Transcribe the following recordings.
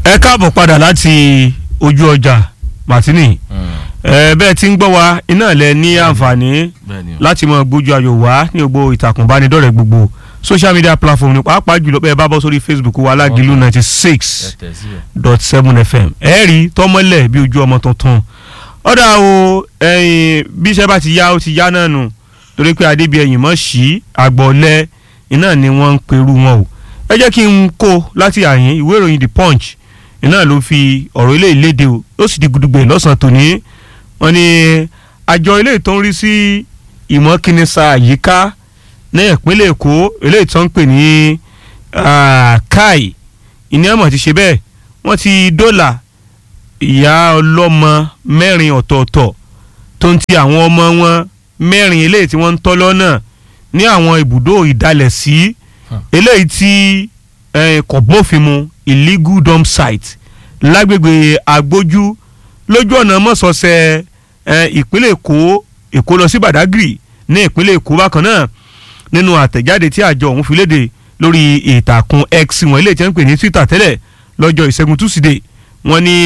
ẹ káàbọ̀ padà láti ojú ọjà martini ẹ bẹ́ẹ̀ tí ń gbọ́ wa iná lẹ ní àǹfààní láti mọ gbójú ayò wá ní gbogbo ìtàkùn ìbánidọ́rẹ̀ẹ́ gbogbo social media platform ní pàápàá jùlọ bẹ́ẹ̀ bá bọ́ sórí facebook wa alágìlú ninety six dot seven fm ẹ rí tọ́mọ́lẹ̀ bí ojú ọmọ tuntun ọ̀dà o ẹ̀yìn bí iṣẹ́ bá ti yá ó ti yá náà nù torí pé adébíyẹ̀yìn mọ̀ sí àgbọ̀lẹ̀ iná ni wọ́n ń perú wọn o ẹ jẹ́ kí n kó láti àyín ìwé ìròyìn the punch iná ló fi ọ̀rọ̀ ilé ìlédè o ó sì di gudugbẹ̀ lọ́sàn-án tòní wọ́n ní àjọ ilé ìtọ́ ń rí sí ìmọ̀kínísà àyíká ní ìpínlẹ̀ èkó eléyìí tó ń pè ní kai ìní àmọ̀ ti ṣe bẹ́ẹ̀ wọ́n ti dọ́là ìyá ọlọ́mọ mẹ́rin ọ̀tọ̀ọ̀tọ̀ tó ń ti àwọn ọmọ wọn mẹ́rin eléyìí tí wọ́n ń tọ́ lọ́nà ní àwọn ibùdó ìdálẹ̀sí eléyìí tí kò bófin mu illegal dump site lágbègbè agbójú lójú ọ̀nà mọ́sọ̀ọ́sẹ̀ ìpínlẹ̀ èkó èkó lọ sí badagry ní ìpínlẹ̀ èkó bákan náà nínú àtẹ̀jáde tí àjọ ọ̀hún fi léde lórí ìtàkùn x wọn eléyìí tí wọ́n ń pè ní twitter tẹ́lẹ̀ lọ́jọ́ ìṣẹ́gun tuesday wọ́n ní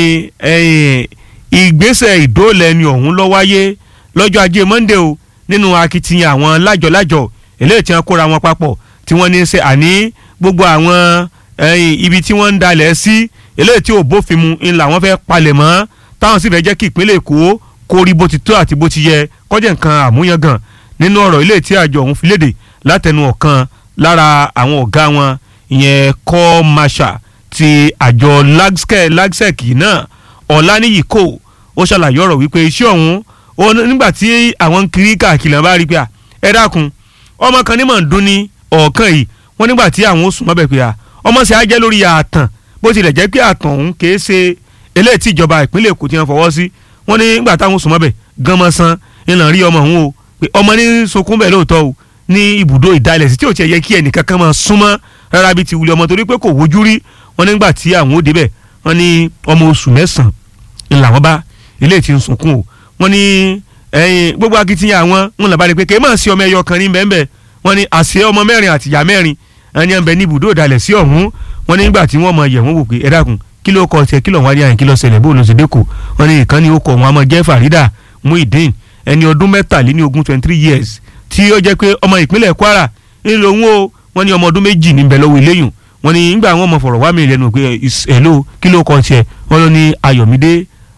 ìgbésẹ̀ ìdóòlẹ́ni ọ̀hún ló wáyé lọ́jọ́ ajé monday o nínú akitiyan àwọn lájọ̀lájọ̀ eléyìí tí wọ́n kóra wọn papọ̀ tí wọ́n ní í ṣe àní gbogbo àwọn ibi tí wọ́n ń dalẹ̀ sí eléyìí tí ò bófin mu ń làwọn fẹ́ palẹ̀ mọ́ táwọn sì fẹ́ jẹ́ kí ìpínlẹ̀ èkó kó rí bó ti tó àti bó ti yẹ kọ́jẹ́ nǹkan àmúyangàn nínú ọ̀rọ̀ eléyìí tí àjọ ọ̀hún fi léde látẹnu ọ̀kan lára àwọn ọ̀gá wọn ìyẹn kọ́ masha ti àjọ lagsec náà ọ̀lànìyí kò ó ṣàlàyé ọ̀rọ̀ wípé iṣẹ́ ọ̀hún nígbà tí àwọn kiri káàkiri náà bá rí pé ẹ dákun ọmọ kan ní mọ̀ ń dún ní ọ̀ọ́kàn yìí wọ́n nígbà tí àwọn ó sùn mọ́bẹ̀ pé ọmọ sì á jẹ́ lórí ààtàn bó tilẹ̀ jẹ́ pé ààtàn ọ̀hún kìí ṣe eléyìí tí ìjọba ìpínlẹ̀ èkó ti hàn fọwọ́ sí wọ́n ní nígbà táwọn sùn mọ́bẹ̀ gánmọ́ san ìlànà rí ọmọ ọ̀hún o pé ọmọ ní sunkún bẹ́ẹ̀ lóòótọ́ o ní ibùdó ìdálẹ̀ sí tí ò tiẹ̀ yẹ kí ẹnìkan kan máa súnmọ́ rárá bíi ti wuli ọmọ torí pé kò wojú rí wọ́n nígbà tí àwọn ó débẹ̀ wọ́n ní ọmọ oṣù mẹ́sàn-án ńlá wọn bá eléyìí ti ń sunkún o wọ́n ní ẹyin gbogbo akitiyan àwọn wọn làbá rí pé kèémà sí ọmọ ẹyọ kan ní bẹ́ẹ̀ wọ́n ní àṣẹ ọmọ mẹ́rin àti ìyá mẹ́rin ẹni ẹ̀ ń bẹ ní ibùdó ìdálẹ̀ sí ọ̀hún wọ́n ní nígbà tí wọ́n mọ yẹ̀ wọ́n wò pé ẹ dákun kí ló kọ tiẹ̀ kí ló wá ní àyìn kí ló ṣẹlẹ̀ bó ló ṣe dẹ́kọ̀ wọ́n ní ìkànnì ó kọ̀ wọn àmọ́ jẹ́ Farida Muideen ẹni ọdún mẹ́tàléní ogún twenty three years tí ó jẹ́ pé ọmọ ìpínlẹ̀ Kwara ńlò ń wo wọ́n ní ọmọ ọdún méjì níbẹ̀ lọ́wọ́ eléyùn wọ́n ní nígbà wọn mọ fọ̀rọ̀ wá mi lẹ́nu pé hello kí ló kọ tiẹ̀ wọ́n ló ní Ayọ̀mídé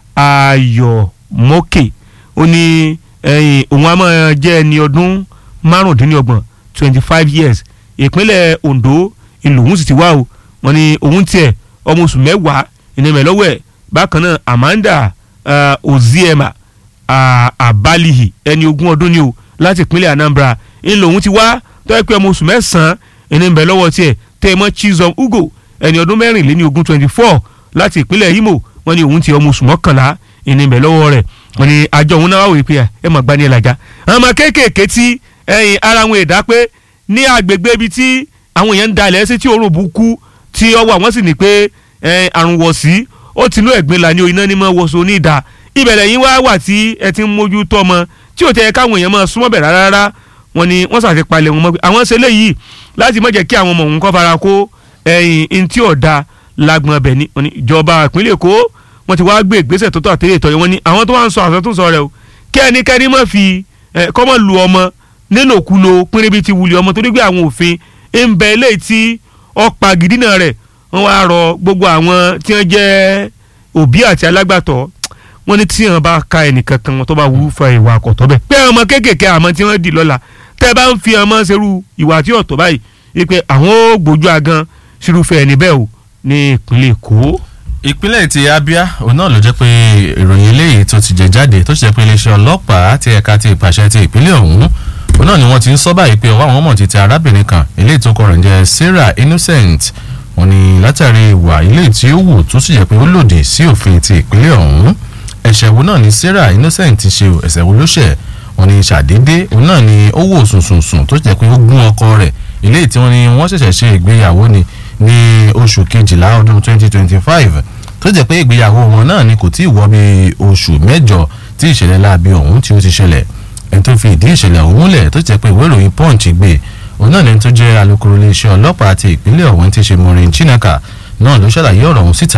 Ayọ̀mọ́kè ó ní òun á máa jẹ́ ẹni ọdún márùndínlọ́gbọ̀n twenty five years ìpínlẹ̀ Ondo ìlòhùn sì ti wá o wọ́n ní òun tiẹ̀ ọmọ oṣù mẹ́wàá ìnìmẹ̀ lọ́wọ́ ẹ̀ bákan náà Amanda uh, Oziema uh, Abalihi ẹni ogún ọdún ni o láti ìpínlẹ̀ Anambra ìlòhùn ti wá tọ́jú pé ọmọ oṣù mẹ́sàn-án ìnìmẹ̀ lọ́wọ́ tiẹ̀ tẹ́ẹ̀mọ́ Chizom Ugo ẹni ọdún mẹ́rìnléní ogún twenty four láti ìpínlẹ̀ Imo wọ́n ní òun ti ọmọ oṣù mọ́kànlá ìnìmẹ̀ lọ́wọ́ rẹ̀ wọ́n ní àjọ òun náà wà wípé ẹ mọ̀ gbani ẹ̀ làjà àwọn ọmọ kéékèèké tí ẹyin ara wọn èdá pé ní agbègbè ibi tí àwọn èèyàn ń dalẹ̀ sí tí òórùn burúkú tí ọwọ́ àwọn sì ní pé àrùn wọ̀ sí ó tinú ẹ̀gbin là ní iná ní mọ́ wọ́sọ ní ìdá ìbẹ̀lẹ̀ yín wá wà tí ẹ ti ń mójú tọ́ ọmọ tí ò tẹ́ káwọn èèyàn máa súnmọ́ bẹ̀ rárá wọn ni wọ́n sàti palẹ̀ wọn mọ́ pé àwọn ṣe léyìí láti má jẹ́ kí àwọn ọmọ òun kọ́ fara kó ẹ̀yìn ntí ọ̀dà lágbọ̀n ọbẹ̀ ni ìjọba ìpínlẹ̀ Èkó wọ́n ti wá gbé ìgbésẹ̀ tó tọ́ àtẹ́lẹ̀ tọ́ wọn ni àwọn tó wá ń sọ àsọtúnsọ rẹ̀ o kí ẹnikẹ́ni má fi kọ́mọ lu ọmọ nílòkulò pínrín ti wuli ọmọ torí pé àwọn òfin ń bẹ eléyìí tí ọ̀pá gidina rẹ̀ wọ́n wá rọ gbogbo àwọn tí wọ́n jẹ́ òbí àti alágbàtọ́ wọ́n ní tí wọ́n bá ka ẹnìkan kan wọn tó bá wúrú fa ìwà àkọ́tọ́ bẹ́ẹ̀. pé ọmọ kéékèèké àmọ́ tí wọ́n dì lọ́la tẹ́ bá ń fi ọmọ ṣerú ìwà tí ọ̀tọ̀ báyìí wípé àwọn ò gbójú agan sírúfẹ́ ẹni bẹ́ẹ̀ o ní ìpínlẹ̀ Èkó. ìpínlẹ̀ ti Abia òun náà ló jẹ́ pé ìròyìn eléyìí tó ti jẹ jáde tó ti jẹ́ pé iléeṣẹ́ ọlọ́pàá ti ẹ̀ka ti ìpàṣẹ ti ìpínlẹ̀ ọ̀hún òun náà ni wọ́n ti ń sọ báyìí pé ọwọ́ àwọn ọmọ ti tẹ arábìnrin kan eléyìí tó kọ rẹ̀ ń jẹ́ Sarah Innocent wọ́n ní látàrí ìwà eléyìí tí ó wù tó sì jẹ́ pé ó lòdì sí òfin ti ìpínlẹ̀ ọ̀hún ẹ̀ṣẹ̀ wo náà ni Sarah Innocent ti ṣe ẹ̀ṣẹ̀ wo ló ṣẹ̀ wọ́n ní ṣàdédé òun náà ni ó wò sùnsùnsùn tó sì jẹ́ pé ó gún ọkọ rẹ̀ eléyìí tí wọ́n ní wọ́n ṣẹ̀ṣẹ̀ ṣe ìgbéyàwó ni ní oṣù kejìlá ọdún 2025 tó jẹ́ pé ìgbéyàwó wọn náà ni kò tí ì wọ bí oṣù mẹ́jọ tí ìṣẹ̀lẹ̀ láabi ọ̀hún tí ó ti ṣẹlẹ̀ ẹni tó fi ìdí ìṣẹ̀lẹ̀ ọ̀hún múlẹ̀ tó jẹ́ pé ìwé ìròyìn punch gbé òun náà lẹni tó jẹ́ alukoro iléeṣẹ́ ọlọ́pàá ti ìpínlẹ̀ ọ̀hún ti ṣe Maureen Chinaka náà ló ṣàlàyé ọ̀rọ̀ ọ̀hún síta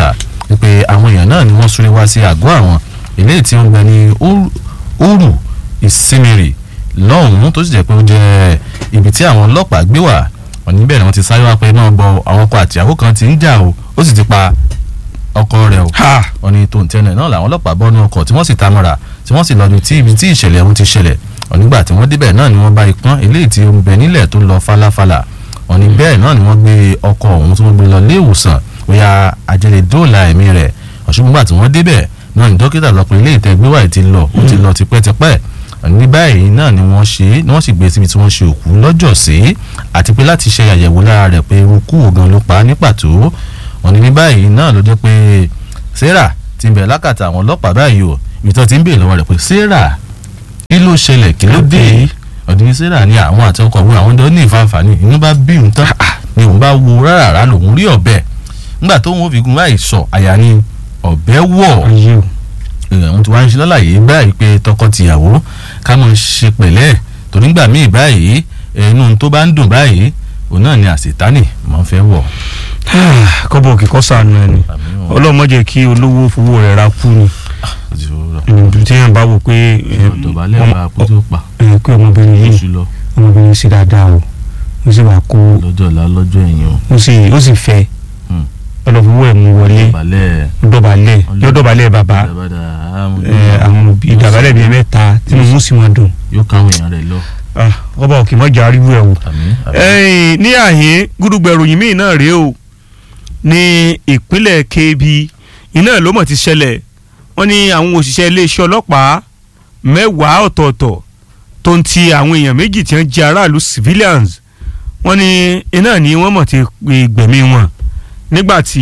pé àwọn èèyàn náà ni wọ́n súré wá sí àgọ́ àwọn eléyìí tí ó ń bẹ ní òrù ìsinmìrì lọ́hùn-ún tó sì jẹ́ pé ó jẹ́ ibi tí àwọn ọlọ́pàá gbé wà wọ́n níbẹ̀ ni wọ́n ti sáré wá pé náà gbọ́ àwọn ọkọ àtìyàwó kan ti ń jà o ó sì ti pa ọkọ rẹ̀ o ha wọ́n ní tó ń tẹ́lẹ̀ náà làwọn ọlọ́pàá bọ́ ní ọkọ̀ tí wọ́n sì ta mọ́ra tí wọ́n sì lọ́dún tí ibi tí ìṣẹ̀lẹ̀ ọ̀hún ti ṣẹlẹ̀ wọ́n nígbà tí wọ́n débẹ̀ náà ni wọ́n bá ipọ́n eléyìí tí ó ń bẹ nílẹ̀ tó lọ falafala wọ́n ní bẹ́ẹ̀ náà ni wọ́n gbé ọkọ̀ ọ̀hún tí wọ́n gbé lọ ilé ìwòsàn bóyá àjẹlẹ̀ dóòlà ẹ̀mí rẹ̀ ọ̀ṣùgbọ́n tí wọ́n débẹ̀ náà ni dókítà lọ pé ilé ìtẹ́gbé wà ti lọ ó ti lọ tipẹ́tipẹ́ ní báyìí náà ni wọ́n ṣe ni wọ́n sì gbé síbi tí wọ́n ṣe òkú lọ́jọ́ sí àti pé láti ṣe àyẹ̀wò lára rẹ̀ pé irú gan ló pa á ní pàtó wọ́n ní ní báyìí náà ló jẹ́ pé sarah ti ń bẹ̀ lákàtà àwọn ọlọ́pàá báyìí o ibi tí wọ́n ti ń bèèrè lọ́wọ́ rẹ̀ pé sarah kí ló ṣẹlẹ̀ kí ló dé ọ̀dùnní sarah ní àwọn àti ọkọ òun àwọn jọ ní ìfàǹfààní inú bá bí òun tán ni òun bá wo rárá lòun rí ọ̀bẹ nígbà tó wọn fi gun báyìí sọ àyà ni ọ̀bẹ wọ̀ ayé o òun ti wá ń ṣe lọ́láyé báyìí pé tọkọ-tìyàwó ká mọ̀ ṣe pẹ̀lẹ́ torí nígbà míì báyìí inú tó bá ń dùn báyìí òun náà ni àṣetánì mọ̀ fẹ́ wọ̀. kọ́bọ̀ òkè kọ́ sànù ẹni ọlọ́run má jẹ́ kí olówó fowó rẹ̀ ra kú ni ibi tí yẹn bá wò pé ẹ, dọ̀bálẹ̀ ọmọ- bá kó tó pa ẹ, pé ọmọbìnrin yìí oṣù lọ ọmọbìnrin yìí ṣe dáadáa o ó sì wà kó lọ́jọ́ ọ̀la lọ́jọ́ ẹ̀yìn o ó sì ó sì fẹ́ Hmm. ọlọ́fowó ẹ̀ mú wọlé dọ̀bálẹ̀ dọ̀bálẹ̀ yọ dọ̀bálẹ̀ bàbá dàbàdà ẹ, àwọn òbí ìdàbálẹ̀ bíi mẹ́ta tí mo mú sí wọn dùn yóò káwọn èèyàn rẹ̀ lọ Ah, ọba òkè mọ́jà arígbó ẹ̀ wò. àmì àmì ẹ̀yìn ní àhín gúdúgbẹ̀ ròyìn míì náà rèé o ní ìpínlẹ̀ Kebbi iná ló mọ̀ ti ṣẹlẹ̀ wọ́n ní àwọn òṣìṣẹ́ iléeṣẹ́ ọlọ́pàá mẹ́wàá ọ̀tọ̀ọ̀tọ̀ tó ń ti àwọn èèyàn méjì tí wọ́n jẹ́ aráàlú civilians wọ́n ní iná ni wọ́n mọ̀ ti pe gbẹ̀mí wọn nígbà tí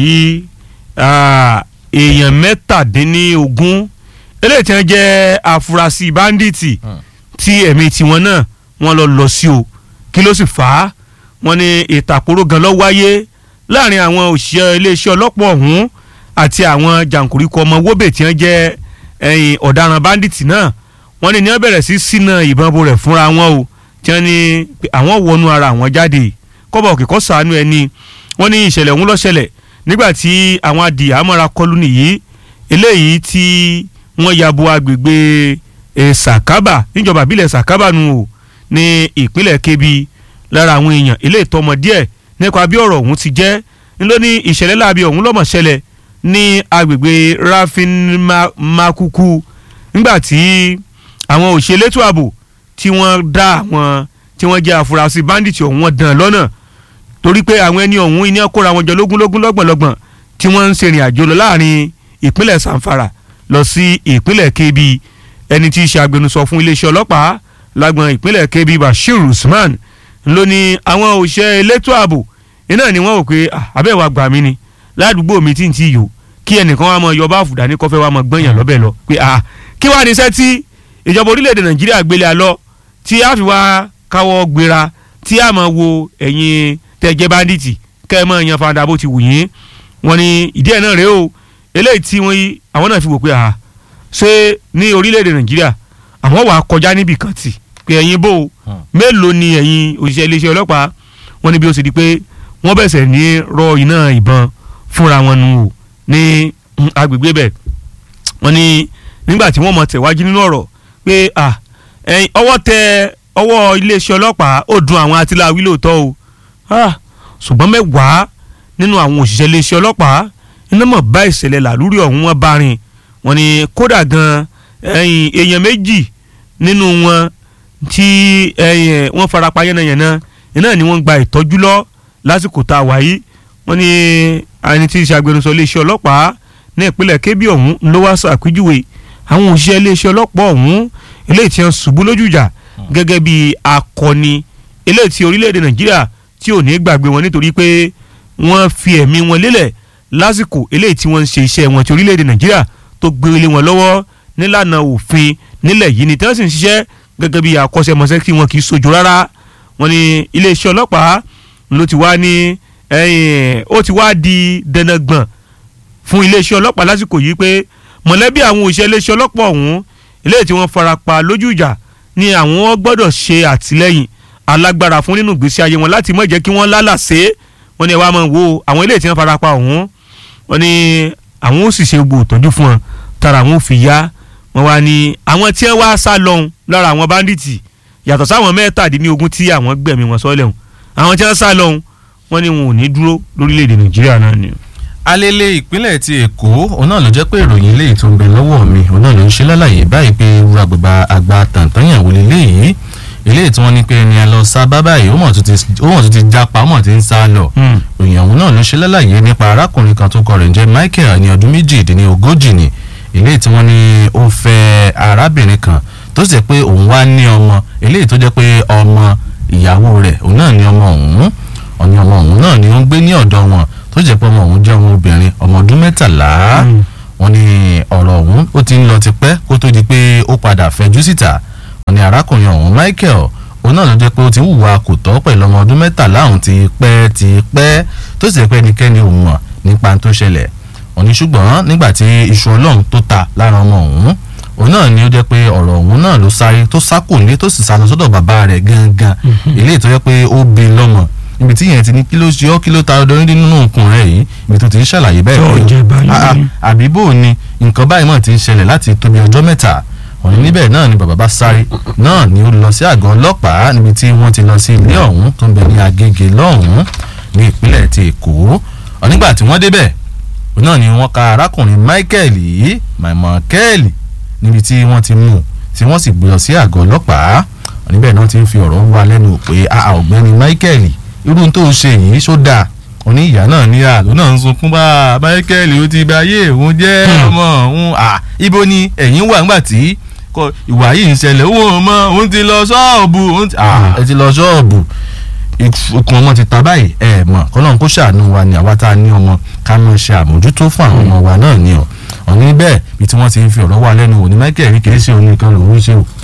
ah, èèyàn mẹ́tàdínlógún eléyìí tí wọ́n jẹ́ afurasí báńdíìtì Hmm. tí ẹ̀mí tiwọn náà wọ́n lọ lọ sí o kí ló sì fà á wọ́n ní ìtàkùrọ̀ gan ló wáyé láàrin àwọn òṣìṣẹ́ iléeṣẹ́ ọlọ́pàá ọ̀hún àti àwọn jàǹkùríkọ ọmọ wóbè tí wọ́n jẹ́ ẹ̀yìn ọ̀daràn báńdíìtì náà wọ́n ní ní wọ́n bẹ̀rẹ̀ sí sínà ìbọn bo rẹ̀ fúnra wọn o tí wọ́n ní pé àwọn wọnú ara àwọn jáde kọ́bọ̀ òkè kọ́ sàánú ẹni wọ́n ní ìṣẹ̀lẹ̀ ọ̀hún ló ṣẹlẹ̀ nígbà tí àwọn adìyàmọ́ra kọlù nìyí eléyìí tí wọ́n ya bo agbègbè eh, Sàkábà níjọba ìbílẹ̀ Sàkábà nù o ní ìpínlẹ̀ Kebbi lára àwọn èèyàn eléyìí tọmọ díẹ̀ nípa bí ọ̀rọ̀ ọ̀hún ti jẹ́ ńlọ ní ìṣẹ̀lẹ̀ láabi ọ̀hún lọ́mọ̀ ṣẹlẹ̀ ní agbègbè Rafin Ma- Makuku nígbà tí àwọn òṣèlétò ààbò tí wọ́n dá àwọn tí wọ́n jẹ́ àfúrásì bandit ọ̀hún wọn dàn lọ́nà torí pé àwọn ẹni ọ̀hún iná kóra wọn jọ lógúnlógún lọ́gbọ̀nlọ́gbọ̀n tí wọ́n ń ṣèrìn àjò lọ láàrin ìpínlẹ̀ Zamfara lọ sí ìpínlẹ̀ Kebbi ẹni tí í ṣe agbẹnusọ fún iléeṣẹ́ ọlọ́pàá lágbọn ìpínlẹ̀ Kebbi Bashir Usman ló ní àwọn òṣìṣẹ́ elétò ààbò iná ni wọ́n wò pé "Ah, abẹ́wà gbà mí ni ládùúgbò mi tí ń ti yò kí ẹnìkan wa mọ yọba àfùdá ní kọfẹ́ wa mọ gbọ́nyàn lọ́bẹ̀ lọ pé ah kí wàá ní iṣẹ́ tí ìjọba orílẹ̀-èdè Nàìjíríà gbélé alọ́ tí a fi wá káwọ́ gbéra tí a máa wo ẹ̀yin tẹ̀jẹ́ báńdíìtì kẹ́ ẹ máa yan fada bó ti wù yín wọ́n ní ìdí ẹ̀ náà rèé o eléyìí tí wọ́n yí àwọn náà fi wò pé ah ṣé ní orílẹ̀-èdè Nàìjíríà àwọn wàá kọjá níbì kan tì pé ẹ̀yin bò ó Hmm. mélòó ni ẹ̀yin òṣìṣẹ́ iléeṣẹ́ ọlọ́pàá wọ́n ní bí ó ṣe di pé wọ́n bẹ̀sẹ̀ ní rọ iná ìbọn fúnra wọn nù o ní mm, agbègbè bẹ̀ wọ́n ní nígbà tí wọ́n mọ̀ tẹ̀wájú nínú ọ̀rọ̀ pé ah, ẹ̀yin ọwọ́ tẹ ọwọ́ iléeṣẹ́ ọlọ́pàá ó dùn àwọn atiláwí lóòótọ́ o Ah, ṣùgbọ́n mẹ́wàá nínú àwọn òṣìṣẹ́ iléeṣẹ́ ọlọ́pàá iná mọ̀ bá ìṣẹ̀lẹ̀ làlúrí ọ̀hún wọn bá rìn wọ́n ní kódà gan ẹ̀yìn èèyàn méjì nínú wọn tí ẹ̀yìn wọ́n farapa yánnayànna iná ni wọ́n gba ìtọ́jú lọ lásìkò tá a wà yìí wọ́n ní ẹni tí í ṣe agbẹnusọ iléeṣẹ́ ọlọ́pàá ní ìpínlẹ̀ Kebbi ọ̀hún ló wá ṣàpèjúwe àwọn òṣìṣẹ́ iléeṣẹ́ ọlọ́pàá ọ̀hún eléyìí tí wọ́n ṣubú lójú ìjà gẹ́gẹ́ bí akọni eléyìí tí orílẹ̀-èdè Nàìjíríà tí ò ní gbàgbé wọn nítorí pé wọ́n fi ẹ̀mí wọn lélẹ̀ lásìkò eléyìí tí wọ́n ń ṣe iṣẹ́ wọn ti orílẹ̀-èdè Nàìjíríà tó gbélé wọn lọ́wọ́ nílànà òfin nílẹ̀ yìí ni tí wọ́n sì ń ṣiṣẹ́ gẹ́gẹ́ bí akọ́ṣẹ́mọṣẹ́ tí wọn kì í sojú rárá wọ́n ní iléeṣẹ́ ọlọ́pàá ló ti wá ní ẹ̀yìn ó ti wá di dandan gbọ̀n fún iléeṣẹ́ ọlọ́pàá lásìkò yìí pé mọ̀lẹ́bí àwọn òṣìṣẹ́ iléeṣẹ́ ọlọ́pàá ọ̀hún eléyìí tí wọ́n farapa lójú ìjà ni àwọn gbọ́dọ̀ ṣe àtìlẹ́yìn alágbára fún nínú ìgbésí ayé wọn láti má jẹ́ kí wọ́n lálàsé wọ́n ní ẹ wá máa wo àwọn eléyìí tí wọ́n farapa ọ̀hún wọ́n ní àwọn ó sì ṣe gbogbo ìtọ́jú fún wọn tára àwọn ò fi yá wọn wá ní àwọn tí wọ́n wá sá lọ́hùn lára àwọn báńdíìtì yàtọ̀ sáwọn mẹ́tàdínlógún tí àwọn gbẹ̀mí wọn sọ́lẹ̀ hùn àwọn tí wọ́n sá lọ́hùn wọ́n ní wọn ò ní dúró lórílẹ̀‐èdè nàìjíríà náà ni. alele ìpínlẹ̀ ti èkó òun náà ló jẹ́ pé ìròyìn eléyìí tó ń bẹ lọ́wọ́ mi òun náà ló ń ṣe lálàyé báyìí pé irú àgbègbè àgbà tàǹtàǹyàwó leléyìí eléyìí tí wọ́n ní pé ẹni ẹ lọ sá bá báyìí ó mọ̀ tó ti jápa ó mọ̀ tí ń sá lọ ìròyìn ọ̀hún náà ló ṣe lálàyé nípa arákùnrin kan tó kọ rẹ̀ ń jẹ́ Michael ní ọdún méjìdínlógójì ni eléyìí tí wọ́n ní ó fẹ́ arábìnrin kan tó sì jẹ́ pé òun wá ní ọmọ eléyìí tó jẹ́ pé ọmọ ìyàwó rẹ̀ òun náà ní ọmọ òun ọ̀ní ọmọ òun náà ni ó ń gbé ní ọ̀dọ̀ wọn tó jẹ́ pé ọmọ òun jẹ́ ọmọ obìnrin ọmọ ọdún mẹ́tàlá wọ́n ní ọ̀rọ̀ ọ̀hún ó ti ń lọ tipẹ́ kó tó di pé ó padà fẹjú síta wọ́n ní arákùnrin ọ̀hún Michael òun náà ló jẹ́ pé ó ti ń hùwà kò tọ́ pẹ̀lú ọmọ ọdún mẹ́tàlá òun ti pẹ́ ti pẹ́ tó sì jẹ́ pé ẹnikẹ́ni ò mọ̀ nípa tó ṣẹlẹ̀ wọ́n ní ṣùgbọ́n nígbà tí iṣu ọlọ́run tó ta lára ọmọ òun òun náà ni ó jẹ́ pé ọ̀rọ̀ òun náà ló sáré tó sá kò ní tó sì sá lọ sọ́dọ̀ bàbá rẹ̀ gangan eléyìí tó jẹ́ pé ó bí lọ́mọ ibi tí yẹn ti ní kí ló ṣe ọ́ kí ló ta ọdọ ní nínú nǹkan rẹ̀ yìí ibi tó ti ń ṣàlàyé bẹ́ẹ̀ pé àbí bò ni nǹkan báyìí mọ̀ ti ń ṣẹlẹ̀ láti tóbi ọjọ́ mẹ́ta òní níbẹ̀ náà ni bàbá bá sáré náà ni ó lọ sí àgọ́ ọlọ́pàá níbi tí wọ́n ti lọ sí ilé ọ̀hún tó ń bẹ ní Agége lọ́hùn-ún ní ìpínlẹ̀ ti Èkó nígbà tí wọ́n débẹ̀ náà ni wọ́n ka arákùnrin Michael yìí Michael níbi tí wọ́n ti mú tí wọ́n sì gbé lọ sí àgọ́ ọlọ́pàá níbẹ̀ náà ti ń fi ọ̀rọ̀ wá lẹ́nu pé ọ̀gbẹ́ni Michael irú tó ṣe yìí ṣó dáa òní ìyá náà ní àlọ́ náà ń sunkún bá Michael ó ti bá ayé òun jẹ́ ọmọ òun à ibo ni ẹ̀yin wà ńgbà tí ìwà yìí ń ṣẹlẹ̀ òun ọmọ òun ti lọ ṣọ́ọ̀bù ẹ ti lọ ṣọ́ọ̀bù ikùn ọmọ ti ta báyìí ẹ mọ̀ kọ́lọ́n kó ṣàánú wa ni àwa tá a ní ọmọ ká mọ̀ ṣe àmójútó fún àwọn ọmọ wa náà ni ọ̀ ọ̀ní bẹ́ẹ̀ bí tí wọ́n ti ń fi ọ̀rọ̀ wá lẹ́nu wò ní Michael rí kìí ṣe òun nìkan lòún ṣe o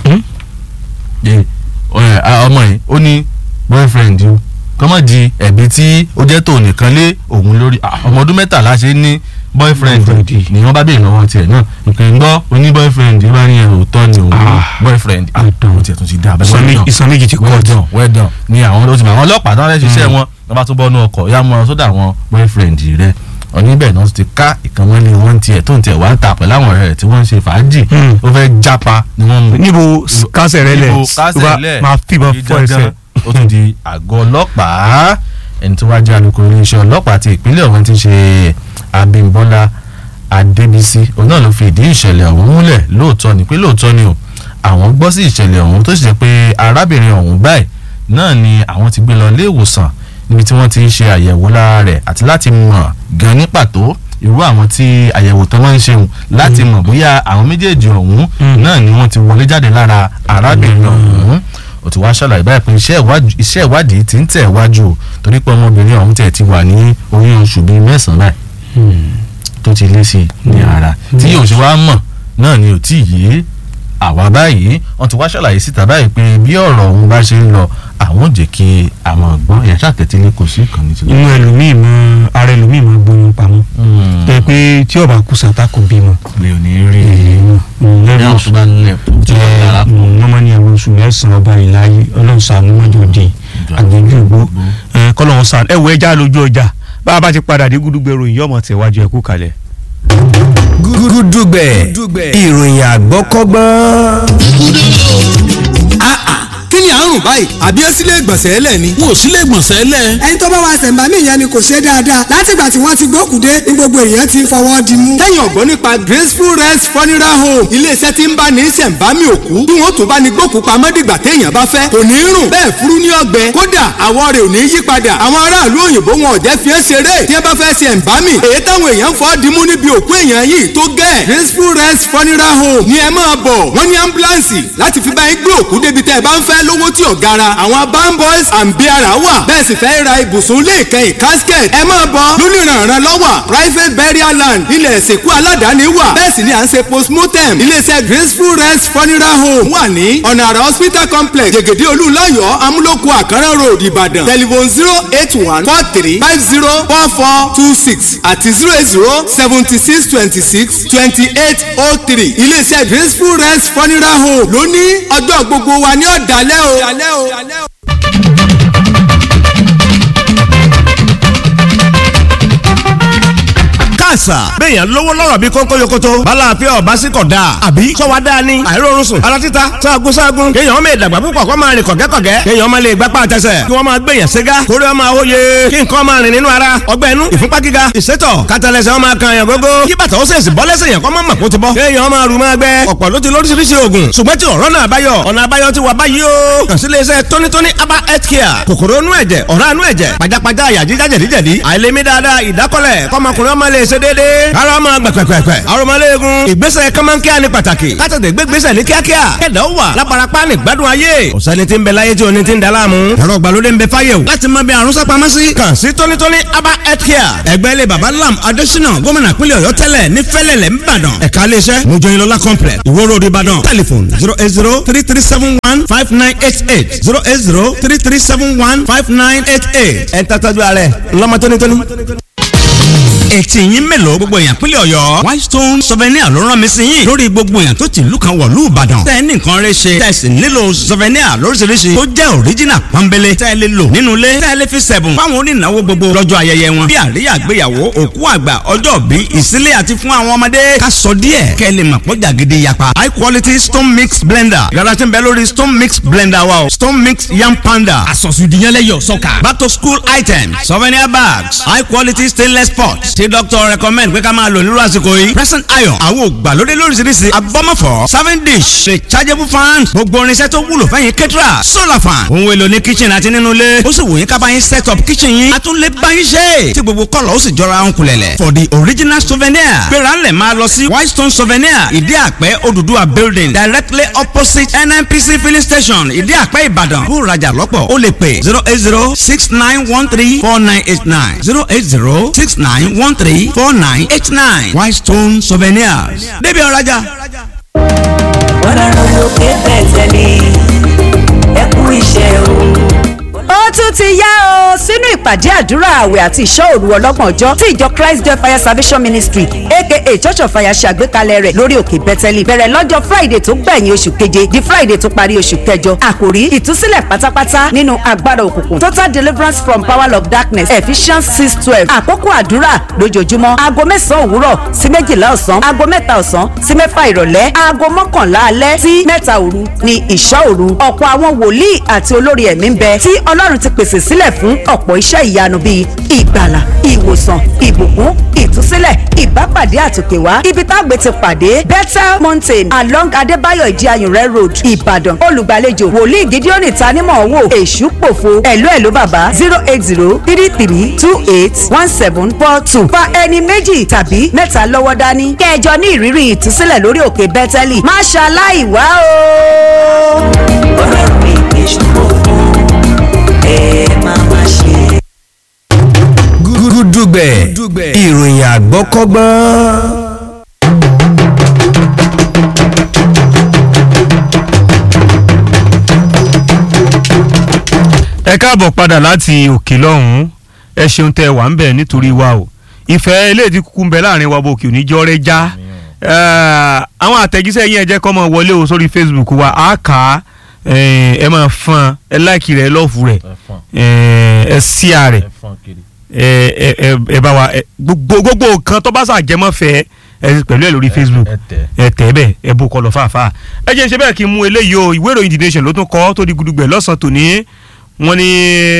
ọmọ yìí ó ní boyfriend yìí kọ́mọ̀ di ẹ̀bí tí ó jẹ́ tó nìkan lé òun lórí ọmọ ọdún mẹ́tàlá ṣe ní boyfriend ni wọ́n bá bèèrè lọ́wọ́ tiẹ̀ náà ìpè ń gbọ́ oní boyfriend bá ní ẹ̀rọ òótọ́ ni òun boyfriend ó tiẹ̀ tún ti dá abẹ́rẹ́ ìsan méjì ti kọ́ ọ̀dọ̀ wẹ́dọ̀ ni àwọn ó ti mọ àwọn ọlọ́pàá tó ń ṣiṣẹ́ wọn wọ́n bá tún bọ́ nú ọkọ̀ yá mọ́ sódà àwọn boyfriend rẹ̀ oníbẹ̀ náà ti ká ìkànnì wọn tiẹ̀ tó ń tiẹ̀ wá ń ta pẹ̀lú àwọn ọ̀rẹ́ rẹ̀ tí wọ́n ń ṣe fàájì ó fẹ́ jápa ni wọ́n mú. níbo kásẹ̀ rẹ lẹ̀ máa fìbọn fọ ẹsẹ̀ ó tún di àgọ́ ọlọ́pàá ẹni tó wá jẹ́ alukoro iléeṣẹ́ ọlọ́pàá ti ìpínlẹ̀ ọ̀hún ti ṣe Abímbọ́lá Adébísí òun náà ló fi ìdí ìṣẹ̀lẹ̀ ọ̀hún múlẹ̀ lóòótọ́ ni pé lóòótọ́ ni o àwọn gbọ́ sí ìṣẹ̀lẹ̀ ọ̀hún tó sì jẹ́ pé arábìnrin ọ̀hún báyìí náà ni àwọn ti gbé lọ ilé ìwòsàn níbi tí wọ́n ti ń ṣe àyẹ̀wò lára rẹ̀ àti láti mọ̀ gan ní pàtó irú àwọn tí àyẹ̀wò tó máa ń ṣeun láti mọ̀ bóyá àwọn méjèèjì ọ̀hún náà ni wọ́n ti wọlé jáde lára arábìnrin ọ̀hún ó ti wá ṣàlàyé báyìí pé iṣẹ́ ìwádìí ti ń tẹ̀ wájú o torí pé ọmọbìnrin ọ̀hún tẹ̀ ti wà ní oyún oṣù bíi mẹ́sàn-án báyìí tó ti lé sí i ní ara tí yóò ṣe wá mọ̀ náà ni ò tí ì yé àwa báyìí wọ́n ti wá ṣàlàyé síta báyìí pé bí ọ̀rọ̀ ọ̀hún bá ṣe ń lọ àwọn ò jẹ́ kí àwọn ọ̀gbọ́n ẹ̀yà ṣàtẹ̀tẹ̀lé kò sí ìkànnì tí. inú ẹlòmíì mọ ara ẹlòmíì mọ gbóyún pamọ́ tẹ pé tí ọba kú sàtà kò bímọ. lè ò ní rí i ní àwọn tó bá ń lẹ̀ tó bá ń dára pọ̀. wọ́n máa ní ẹ̀rọ oṣù mẹ́sàn-án ọba ìláyé ọlọ́run ṣàánú mọ́jọ di àgbẹ̀jú ìgbó kọ́lọ́run ṣàánú ẹ̀wọ̀ ẹja lójú ọjà bá a bá ti padà dé gúdúgbẹ̀rù ìyọ́mọ̀ tẹ̀wájú ẹ̀kú kalẹ̀ gúdúgbẹ̀ ìròyìn àgbọ́kọ́gbọ́n. kí ni àrùn báyìí àbí ẹ sílé ìgbọ̀nsẹ̀ ẹlẹ̀ ni. wọn ò sílé ìgbọ̀nsẹ̀ ẹlẹ̀. ẹni tó bá wa ṣẹ̀ǹbámì yẹn ni kò ṣe dáadáa látìgbà tí wọ́n ti gbókùdé ní gbogbo èèyàn ti fọwọ́ di mú. tẹ́yìn ọ̀gbọ́n nípa graceful rest funeral home iléeṣẹ́ tí ń bá ní ṣẹ̀ǹbámì òkú bí wọ́n tún bá ní gbókù pamọ́ dìgbà téèyàn bá fẹ́ kò ní rùn bẹ́ẹ̀ furu ní ọgbẹ́ kódà àwọ̀ rẹ̀ ò ní yí padà àwọn aráàlú òyìnbó wọn ò jẹ́ fi ẹ́ ṣeré tí wọ́n bá fẹ́ ṣe ẹ̀ǹbámì èyí táwọn èèyàn fọ́ dimú níbi òkú èèyàn yìí tó gẹ́ graceful rest funeral home ni ẹ máa bọ̀ wọ́n ní ambulance láti fi bá yín gbé òkú débi tẹ́ ẹ bá ń fẹ́ lówó tí ò gara àwọn bam boys and biara wà bẹ́ẹ̀ sì fẹ́ ra ibùsùn ilé ìkẹyìn casket ẹ máa bọ̀ lónìrànràn lọ́wọ́ private burial land ilẹ̀ ìsìnkú aládàáni wà bẹ́ẹ̀ sì ni à ń ṣe postmortem iléeṣẹ́ graceful rest funeral home wà ní ọ̀nà àrà hospital complex jẹ̀gẹ̀dẹ̀ olúlayọ̀ amúlòkù àkàrà road ìbàdàn telephone zero eight one four three five zero four four two six àti zero eight zero seventy six twenty six twenty eight oh three iléeṣẹ́ graceful rest funeral home lóní ọjọ́ gbogbo wa ní ọ̀dàlẹ́ o. àṣà béèyàn lówó lọ́rọ̀ bí kónkó yokoto bala àfẹ́ ọ̀bá sí kọ̀ dáa àbí sọ́wọ́ dáa ni àìrórun sùn ara títa sáàgùn sáàgùn kéèyàn ọmọ ìdàgbà púpọ̀ kọ́ máa rìn kọ̀gẹ́kọ̀gẹ́ kéèyàn ọmọ lè gbapá àtẹsẹ̀ kí wọ́n máa gbèyàn ségá kórè ọmọ àwòye kí nǹkan máa rìn nínú ara ọgbẹ́ inú ìfúnpá gíga ìsétọ̀ kátàlẹ́sẹ̀ ọmọ kan yàn gógó kí bàtà ó sèṣì bọ́ lẹ́sẹ̀ yàn kọ́ mọ́ mọ̀kó ti bọ́ kéèyàn ọmọ àrùn máa gbẹ ọ̀pọ̀ ló ti lóríṣiríṣi oògùn ṣùgbọ́n tí ọ̀rọ̀ náà báyọ̀ ọ̀nà àbáyọ ti wà báyìí o kàn sí iléeṣẹ́ tónítóní aba health care kòkòrò inú ẹ̀jẹ̀ ọ̀rá inú ẹ̀jẹ̀ pajápajá àyà jíjá jẹ̀díjẹ̀dí àìlèmí dáadáa ìdákọ́lẹ̀ kọ́mọkùnrin ọmọ lè ṣe déédéé ara ọmọ gbẹ̀pẹ̀pẹ̀pẹ̀ arọmọléegun ìgbésẹ̀ kọ́mọ́nkíá ní pàtàkì kátàdé gbégbésẹ̀ ní kíákíá kẹ̀dá ó wà láparapá ní gbádùn ayé ọ̀sẹ́ni tí ń bẹ láyé tí oní ti ń daláàmú ẹ̀rọ ìgbàlódé ń bẹ fáyé o láti mọ bí àrùn sápamọ́ sí kàn sí tónítóní aba health care ẹgbẹ́ ilé baba lam adésínà gómìnà pínlẹ̀ ọ̀yọ́ tẹ́lẹ̀ ní fẹ́lẹ̀lẹ̀ ńbàdàn ẹ̀ka iléeṣẹ́ mojoyinlola complex ìwó road ìbàdàn telephone zero eight zero three three seven one five nine eight eight zero eight zero three three seven one five nine eight eight ẹ̀ ń tàtàjú ààrẹ ńlọmọ tónítóní etí yín mélòó gbogbo èèyàn pínlẹ̀ ọ̀yọ́ white stone souvenir ló rán mi sí yín lórí gbogbo èèyàn tó ti ìlú kan wọ̀lú ìbàdàn tẹ́ ẹ ní nǹkan rẹ ṣe tẹ́ ẹ sì nílò souvenir lóríṣiríṣi tó jẹ́ original pọ́nbélé tẹ́ ẹ lè lò nínú ilé tẹ́ ẹ lè fi sẹ̀bùn fáwọn onínáwó gbogbo lọ́jọ́ ayẹyẹ wọn bí àríyá àgbéyàwó òkú àgbà ọjọ́ bí ìsílẹ̀ àti fún àwọn ọmọdé ká sọ díẹ̀ kẹ́ ẹ lè mọ̀ pọ́jà gidi yapa high quality stone mix blender yàrá tí ń bẹ lórí stone mix blender wa o stone mix yam panda àsọ̀sùdìyànlẹ́yọ̀ sọ́kà. back to school items souvenir bags high quality stainless pots tí doctor recommend pé ká máa lò nírú àsìkò yìí present iron àwọn ògbàlódé lóríṣiríṣi abọ́mọ̀fọ́ serving dish rechargeable fan gbogbo irinṣẹ́ tó wúlò fẹ́yìn kẹ́tìrà solar fan ohun èlò ní kitchen àti nínú ilé ó sì wù yín ká bá yín set up kitchen yín a tún lè bá yín ṣe tí gbogbo kọ́lọ̀ ó sì jọra ń kulẹ̀lẹ̀ for the original souvenir gbéra ńlẹ̀ máa lọ sí white stone souvenir ìdí àpẹ́ Odùduwà building directly opposite nnpc filling station ìdí àpẹ́ ìbàdàn bó rajà lọ́pọ̀ ó lè pè zero eight zero six nine one three four nine eight nine zero eight zero six nine one three four nine eight nine white stone souvenirs débi ọ̀rajà. ọlọ́run lókè bẹ̀tẹ̀ ni ẹ kú iṣẹ́ o. ó tún ti yá o sínú ìpàdé àdúrà àwẹ̀ àti ìṣọ́ òru ọlọ́gbọ̀n ọjọ́ tí ìjọ Christ Joy Fire Salvation Ministry aka Church of Fire ṣàgbékalẹ̀ rẹ̀ lórí òkè Bẹ́tẹ́lì bẹ̀rẹ̀ lọ́jọ́ Friday tó gbẹ̀yìn oṣù keje di Friday tó parí oṣù kẹjọ àkòrí ìtúsílẹ̀ pátápátá nínú agbára òkùnkùn total deliverance from power of darkness Ephesians six twelve àkókò àdúrà lójoojúmọ́ aago mẹ́sàn-án òwúrọ̀ sí méjìlá ọ̀sán aago mẹ́ta ọ̀sán sí mẹ́fà ìrọ̀lẹ́ aago mọ́kànlá alẹ́ sí mẹ́ta òru ni ìṣọ́ òru ọ̀pọ̀ àwọn wòlíì àti olórí ẹ̀mí ń bẹ tí Ọlọ́run ti pèsè sílẹ̀ fún ọ̀pọ̀ iṣẹ́ ìyanu bíi ìgbàlà ìwòsàn ìbùkún ìtúsílẹ̀ ìbápàdé àtòkèwá ibi tágbé ti pàdé Bethel Mountain along Adébáyọ̀ ìdíayùnrẹ́ road Ìbàdàn olùgbàlejò wòlíì Gideon tanímọ̀ wò èṣù pòfo ẹ̀lú ẹ̀lú bàbá zero eight zero three three two eight one seven four two fa ẹni méjì tàbí mẹ́ta lọ́wọ́ dání kẹjọ ní ìrírí ìtúsílẹ̀ lórí òkè Bẹ́tẹ́lì má ṣaláì wá o. ọlọ́run mi kì í ṣòro ẹ máa má ṣe. gúdúgbẹ̀ ìròyìn àgbọ́kọ́gbọ́n. ẹ káàbọ̀ padà láti òkè lọ́hùn-ún ẹ ṣeun tẹ wà ń bẹ̀ nítorí wa o ìfẹ́ eléyìí tí kúkú ń bẹ láàrin wa bò kì ò ní jọ́ rẹ já àwọn àtẹ̀jíṣẹ́ yín ẹ jẹ́ kó máa wọlé o sórí Facebook wa á kà á ẹ máa fọn ẹ láìkì rẹ lọ́ọ̀fù rẹ ẹ síà rẹ ẹ bá wa gbogbo gbogbo nǹkan tó bá ṣàjẹmọ́ fẹ́ ẹ pẹ̀lú ẹ lórí Facebook ẹ tẹ̀ bẹ́ẹ̀ ẹ bó kọ lọ fàáfàá ẹ jẹ́ ṣe bẹ́ẹ̀ kí n mú eléyìí o ìwé ìròyìn The Nation ló tún kọ́ tó di gudugbẹ̀ lọ́sàn-án tòní wọ́n ní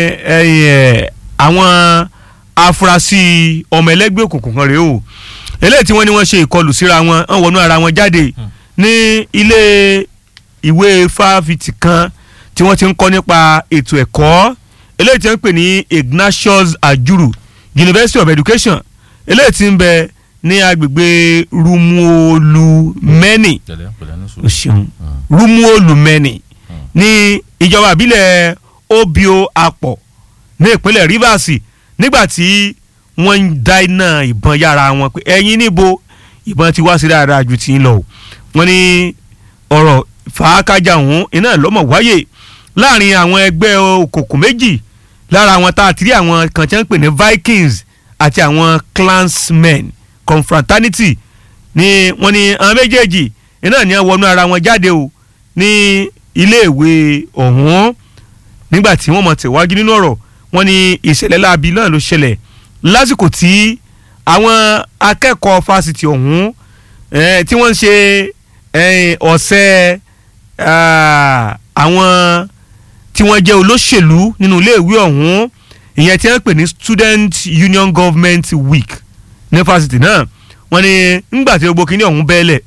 àwọn afurasí ọmọ ẹlẹ́gbẹ́ òkùnkùn kan rèé o eléyìí tí wọ́n ní wọ́n ṣe ìkọlù síra wọn wọ́n wọnú ara wọn jáde ní ilé ìwé fáfitì kan tí wọ́n ti ń kọ́ nípa ètò ẹ̀kọ́ eléyìí tí wọ́n ń pè ní Ignatius Ajuru University of Education eléyìí tí ń bẹ ní agbègbè Rumuolumeni o ṣeun Rumuolumeni ní ìjọba àbílẹ̀ Obio Apọ̀ ní ìpínlẹ̀ Rivers nígbà tí wọ́n ń da iná ìbọn yára wọn pé ẹ̀yin níbo ìbọn ti wá sí dáadáa ju ti ń lọ o wọ́n ní ọ̀rọ̀ fàákájà ọ̀hún iná lọ́mọ̀ wáyé láàrin àwọn ẹgbẹ́ òkùnkùn méjì lára àwọn tá a ti rí àwọn kan tí wọ́n ń pè ní Vikings àti àwọn clansmen confraternity ni wọ́n ní àwọn méjèèjì iná ní wọ́n wọnú ara wọn jáde o ní iléèwé ọ̀hún nígbà tí wọ́n mọ̀ tẹ̀wájú nínú ọ̀rọ̀ wọ́n ní ìṣẹ̀lẹ̀ láabi náà ló ṣẹlẹ̀ lásìkò tí àwọn akẹ́kọ̀ọ́ fásitì ọ̀hún eh, tí wọ́n ń ṣe eh, ọ̀sẹ̀ ah, àwọn tí wọ́n jẹ́ olóṣèlú nínú iléèwé ọ̀hún ìyẹn tí wọ́n pè ní student union government week ní fásitì náà wọ́n ní ńgbà tí gbogbo kínní ọ̀hún bẹ́ẹ̀lẹ̀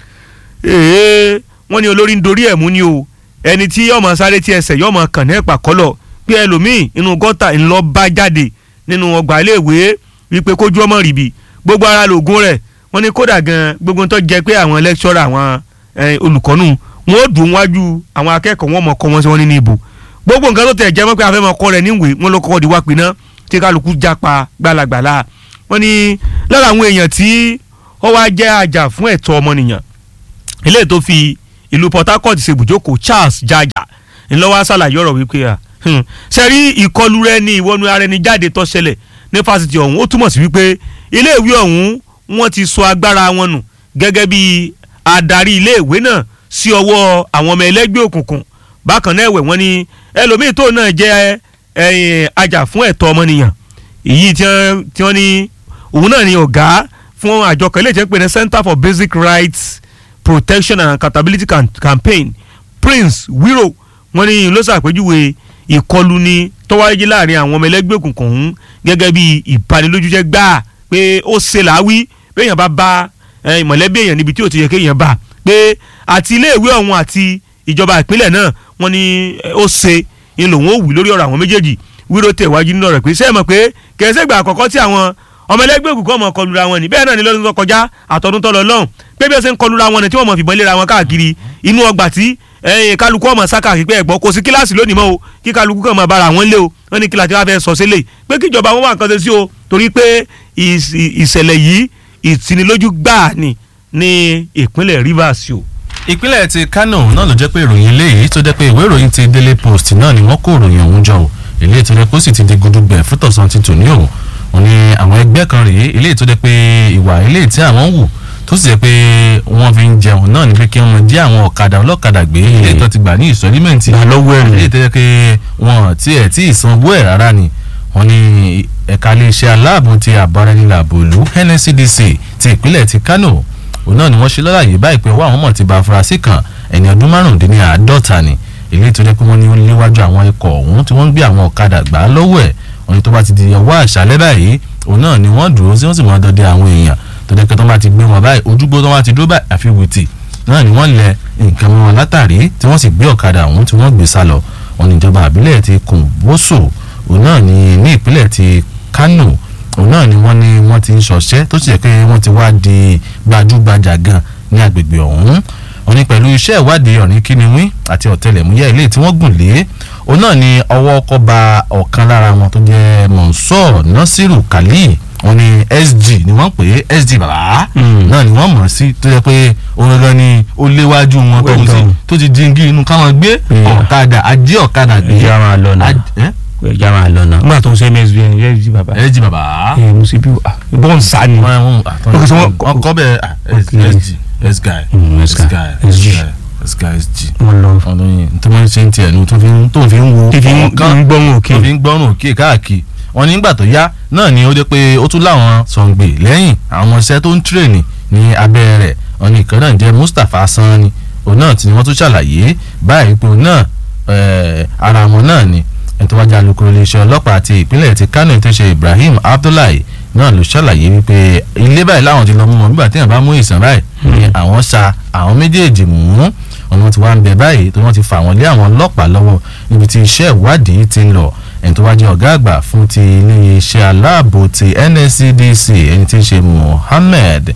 ee wọ́n ní olórí ń dorí ẹ̀ mú ni o ẹni tí yọ̀ọ́ sáré tí ẹsẹ̀ yọ̀ọ́ kàn ní ẹ̀pà kọ́lọ̀ pé ẹlòmíì inú gọ́tà ńlọ bá jáde nínú ọgbà iléèwé wípé kójú ọmọ rìbì gbogbo ara lògùn rẹ̀ wọ́n ní kódà gan gbogbo tó jẹ́ pé àwọn lẹ́kṣọ́rà àwọn eh, olùkọ́nù wọn ó dùn wájú àwọn akẹ́kọ̀ọ́ wọn mọ̀ kọ́ wọn sí wọn nínú ìbò gbogbo nǹkan tó tẹ̀ jẹ́ mọ́ pé afẹ́ mọ́ kọ́ rẹ̀ níwèé wọn ló kọ́kọ́ di wá pinná tí kálukú jápa gbalagbala wọ́n ní lára àwọn èèyàn tí ó wá jẹ́ àjà fún ẹ̀tọ́ ọmọnìyàn eléyìí tó fi ìlú Port Harcourt ṣe ibùjókòó Charles Jaja ńlọ́wọ́ ṣàlàyé ọ̀rọ̀ wípé à ṣe rí ìkọlù rẹ ní ìwọ́nu ara ẹni jáde tó ṣẹlẹ̀ ní fásitì ọ̀hún ó túmọ̀ sí wípé iléèwé ọ̀hún wọ́n ti sọ agbára wọn nù gẹ́gẹ́ bí adarí iléèwé náà sí ọwọ́ àwọn ọmọ ẹlẹ́gbẹ́ òkùnkùn bákan náà ẹ̀wẹ̀ wọ́n ní ẹlòmíín tó náà jẹ́ ẹ̀yìn ajá fún ẹ̀tọ́ ọmọnìyàn èyí tí wọ́n tí wọ́n ní òun náà ni ọ̀gá fún àjọ kan ilé ìjẹ́ pé ní Center for Basic Rights Protection and Accountability Cam Campaign Prince Wiro wọ́n ní ló ṣàpèjúwe ìkọlù ni tọ́wáyé láàrin àwọn ọmọ ẹlẹ́gbẹ́ òkùnkùn ọ̀hún gẹ́gẹ́ bí ìbanilójújẹ́ gbáà pé ó ṣe làáwí béèyàn bá bá eh, mọ̀lẹ́bí èèyàn níbi tí ò ti yẹ kéèyàn bá pé àti iléèwé ọ̀hún àti ìjọba ìpínlẹ̀ náà wọ́n ní eh, ó ṣe ń lòun ó wí lórí ọ̀rọ̀ àwọn méjèèjì wíro tẹ̀ wájú nínú ọ̀rọ̀ pé sẹ́ẹ̀ mọ̀ pé kẹ̀sẹ̀ gbà àkọ́kọ́ tí àwọn ọmọ ẹlẹ́gbẹ́ òkùnkùn ọmọ kọlura wọn ni bẹ́ẹ̀ náà ni lọ́dún tó kọjá àtọ́dún tó lọ lọ́hùn pé bí ó ṣe ń kọlura wọn ni tí wọ́n mọ̀ fìbọn léra wọn káàkiri inú ọgbà tí ẹ̀yìn kálukú ọmọ sáká pípẹ́ ẹ̀gbọ́n kò sí kíláàsì lónìí mọ́ o kí kálukú kàn máa bára wọn lé o wọ́n ní kíláàsì wá fẹ́ sọ sílẹ̀ pé kíjọba wọn wà nǹkan ṣe sí o torí pé ìṣẹ̀lẹ̀ yìí ìtinilójú gbáà ni ní ìpínlẹ̀ Rivers o. ìpínlẹ̀ ti Kano náà ló jẹ́ pé ìròyìn eléyìí tó jẹ́ pé ìwé ìròyìn ti Daily Post náà ni wọ́n kó ìròyìn ọ̀hún jọ o eléyìí tó jẹ́ pé ó sì ti di gudugbẹ̀ fún tọ̀sán ti tò ní òun òun ni àwọn ẹgbẹ́ kan rèé eléyìí tó jẹ́ pé ìwà eléyìí tí àwọn wù tó sì jẹ́ pé wọ́n fi ń jẹun náà ni pé kí wọ́n jí àwọn ọ̀kadà ọlọ́kadà gbé eléyìí tó ti gbà ní ìsọ̀rímẹ̀ntì lọ́wọ́ ẹ̀rù. eléyìí tó jẹ́ pé wọ́n tiẹ̀ tí ìsanwó ẹ̀ rárá ni wọ́n ní ẹ̀ka iléeṣẹ́ aláàbò ti àbáraẹnilàbò ìlú NSCDC ti ìpínlẹ̀ ti Kano òun náà ni wọ́n ṣe lọ́láyè báyìí pé ọwọ́ àwọn mọ̀ ti ba afurasí kan ẹni ọdún márùndínláàádọ́ta ni èyí tó jẹ́ pé wọ́n ní ó léwájú àwọn ikọ̀ ọ̀hún tí wọ́n ń gbé àwọn ọ̀kadà gbà á lọ́wọ́ ẹ̀ wọ́n ní tó bá ti di ọwọ́ àṣálẹ́ báyìí òun náà ni wọ́n dúró sí wọ́n sì mọ́ dọdẹ àwọn èèyàn tó jẹ́ pé tó bá ti gbé wọn báyìí ojúgbó tó bá ti dúró báyìí àfi wìtì náà ni wọ́n lẹ nǹkan mọ́ wọn látàrí tí wọ́n sì gbé ọ̀kadà ọ̀hún tí wọ́n gbé sá lọ wọn ní ìjọba àbílẹ̀ ti Kòǹbóṣò òun náà ni ní ìpínlẹ̀ ti Kánò òun náà ni wọ́n ní wọ́n ti ń ṣọṣẹ́ tó sì jẹ́ pé wọ́n ti wá di gbajúgbajà gan ní agbègbè ọ̀hún wọ́n ní pẹ̀lú iṣẹ́ ìwádìí ọ̀rìn kíniwín àti ọ̀tẹlẹ̀múyẹ́ ilé tí wọ́n gùn lé òun náà ni ọwọ́ ọkọ̀ ba ọ̀kan lára wọn tó jẹ́ Monsor Nasiru Kali wọ́n ní SG ni wọ́n pè é SG bàbá náà ni wọ́n mọ̀ sí tó jẹ́ pé òun gangan ni ó léwájú wọn tó ń sí tó ti díngí inú káwọn gbé ọ̀kadà ajé ọ̀kadà gbé ìyá máa lọ náà Aj- eh? ìyá máa lọ náà nígbà tó ń ṣe msbn yẹ jí bàbá SG bàbá ẹ mo sì bí bọ́ọ̀n sá ni. wọ́n wọ́n Ok, so wọ́n- wọ́n kọ́ bẹ́ẹ̀ ah, S- Ok. SG S-guy Mm, S-guy SG. S-guy SG wọ́n lọ ọlọyin tó máa ń ṣe ń tiẹ̀ nu tó fi ń tó fi ń wo fífi ń ọ̀kan gbọ́n òkè. tó fi ń gbọ́rùn òkè káàkiri wọn nígbà tó yá náà ni ó dé pé ó tún láwọn sọ̀ǹgbè lẹ́yìn àwọn iṣẹ́ tó ń tírèènì ní abẹ́ rẹ̀ wọn ní ìkan náà jẹ́ Mustapha Sanni òun náà tí wọ́n tún ṣàlàyé báyìí pé òun náà eh, ara wọn náà ni ẹni tó wájà alukoro iléeṣẹ́ ọlọ́pàá ti ìpínlẹ̀ ti Kano tó ṣe Ibrahim Abdullahi náà ló ṣàlàyé wípé ilé báyìí láwọn ti lọ mú wọn nígbà tí èèyàn bá mú ìsàn báyìí ni àwọn sa àwọn méjèèjì mú ọ̀nà tí wọ́n ń bẹ báyìí tí wọ́n ti fà wọ́n lé àwọn ọlọ́pàá lọ́wọ́ níbi tí iṣẹ́ ìwádìí ti ń lọ ẹni tó wá jẹ́ ọ̀gá àgbà fún ti iléeṣẹ́ aláàbò ti NSCDC ẹni tí ń ṣe Mohammed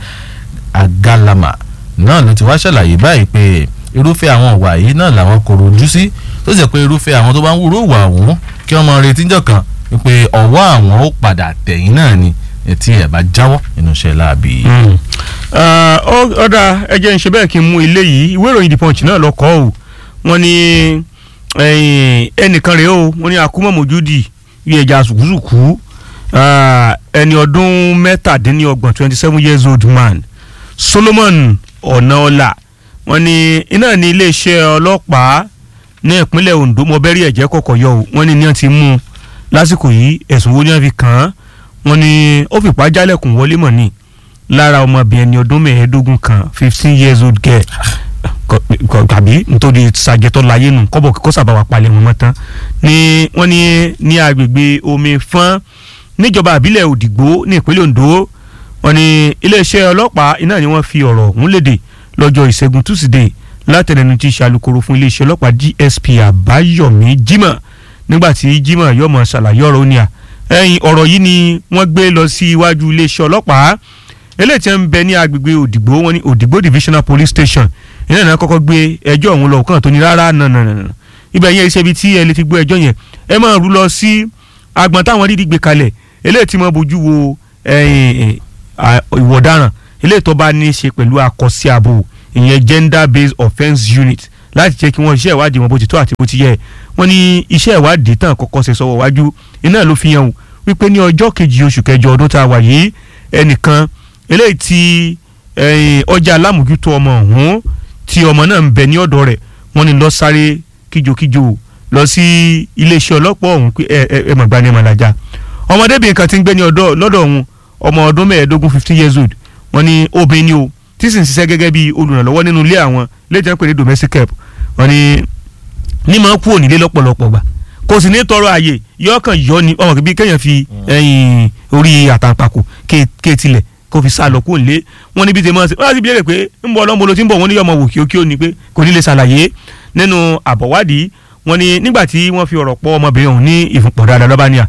Agalama náà ló ti wá ṣàlàyé báyìí pé irúfẹ́ àwọn ìwà yìí náà làwọn kò rojú sí tó sì jẹ́ pé irúfẹ́ àwọn tó bá ń wúrò wà ọ̀hún kí wọ́n máa retí jọ̀ kan wípé ọwọ́ àwọn ó padà tẹ̀yìn náà ni tí ẹ̀ bá jáwọ́ nínú iṣẹ́ láàbì yìí. ọ̀dà ẹjẹ́ ń ṣe bẹ́ẹ̀ kí n mú ilé yìí ìwé ìròyìn The Punch náà lọ kọ́ ọ́ wọ́n ní ẹ̀yìn, ẹnìkan rèé o wọ́n ní akumọ̀ mojúdi bí ẹja sùkúsùkú ah, ẹni ọdún mẹ́tàdínlọ́gbọ̀n twenty seven years old man Solomon Ọ̀nàọlá wọ́n ní iná ní iléeṣẹ́ ọlọ́pàá ní ìpínlẹ̀ Ondo mọ̀bẹ́rì ẹ̀jẹ̀ kọ̀kọ̀ yọ o wọ́n ní ní wọ́n ti mú un lásìkò yìí ẹ̀sùn wo ni wọ́n fi kàn án wọ́n ní ó fipá jálẹ̀kùn wọlé mọ̀ ní lára ọmọbìnrin ẹni ọdún mẹ́ẹ̀ẹ́dógún kan fifteen years old girl tàbí nítorí sàjẹtọ láyé nù kọ́bọ̀ kó sábà wà palẹ̀ wọn mọ́ tán ni wọ́n ní ní agbègbè omi fọ́n níjọba àbílẹ̀ òdìgbò ní ìpínlẹ̀ ondo wọ́n ní iléeṣẹ́ ọlọ́pàá iná ni wọ́n fi ọ̀rọ̀ ọ̀hún léde lọ́jọ́ ìṣẹ́gun túsídẹ̀ẹ́ látẹnẹnu tí ṣàlùkòrò fún iléeṣẹ́ ọlọ́pàá dsp àbáyọ̀mí jimoh nígbàtí jimoh yọmọ ṣàlàyé ọ̀rọ̀ ó ní à ẹ̀yìn ọ̀rọ̀ yìí ni wọ́n gbé lọ sí iwájú iléeṣẹ́ ọlọ́pàá eléyìí tí ń bẹ ní agbègbè òdìgbò wọn ní òdìgbò divisional police station ìnáà náà kọ́kọ́ gbé ẹjọ́ ọ̀hún lọ kàn tó ní rárá nànànà ibẹ̀ yẹn iṣẹ́ ibi tí ẹ lè ti gbé ẹjọ́ yẹn ẹ máa rú lọ sí agbọ̀n táwọn dídí gbé kalẹ̀ eléyìí tí mo bójú wo ìwọ̀ ọ̀daràn eléyìí tó bá ní í ṣe pẹ̀lú àkọsí ààbò ìyẹn gender based offence unit láti jẹ́ kí wọ́n iṣẹ́ ìwádìí wọn bó ti tó àti bó ti yẹ wọ́n ní iṣẹ́ ìwádìí tán kọ́kọ́ ṣe sọ́wọ́ wájú iná ló fi hàn wípé ní ọjọ́ kejì oṣù kẹjọ ọdún tá a wà yìí ẹnìkan eléyìí tí ọjà alámòjútó ọmọ ọ̀hún tí ọmọ náà ń bẹ ní ọ̀dọ̀ rẹ̀ wọ́n ní lọ sáré kíjokíjo lọ sí iléeṣẹ́ ọlọ́pàá ọ̀hún pé ẹ ẹ ẹ mọ̀ gbani màlájà ọmọdébìnrin kan ti ń gbé ní ọ̀dọ̀ lọ́dọ̀ ọ̀hún ọmọ ọdún mẹ́ẹ̀ẹ́dógún fifteen years old wọ́n ní obìnrin ni o tí sì ń ṣiṣẹ́ gẹ́gẹ́ bí olùrànlọ́wọ́ nínú ilé àwọn léjẹ́ ń pè ní domestic help wọ́n ní ní máa kú ònílé lọ́pọ̀lọpọ̀ gbà kò sì ní tọrọ àyè yọkàn yọ ni ọmọ bíi kéèyàn fi ẹyin orí àtàǹpàkò ké tilẹ̀ kó fi sá lọ kó lé wọn níbi tí mo ṣe wọn láti béèrè pé ń bọ ọlọ́mọ ló ti ń bọ̀ wọ́n ní yọmọ wò kí ó kí ó ní pé kò ní lè ṣàlàyé nínú àbọ̀wádìí wọn ni nígbà tí wọ́n fi ọ̀rọ̀ pọ̀ ọmọbìnrin ọ̀hún ní ìfúnpọ̀ dáadáa lọ́ba ní à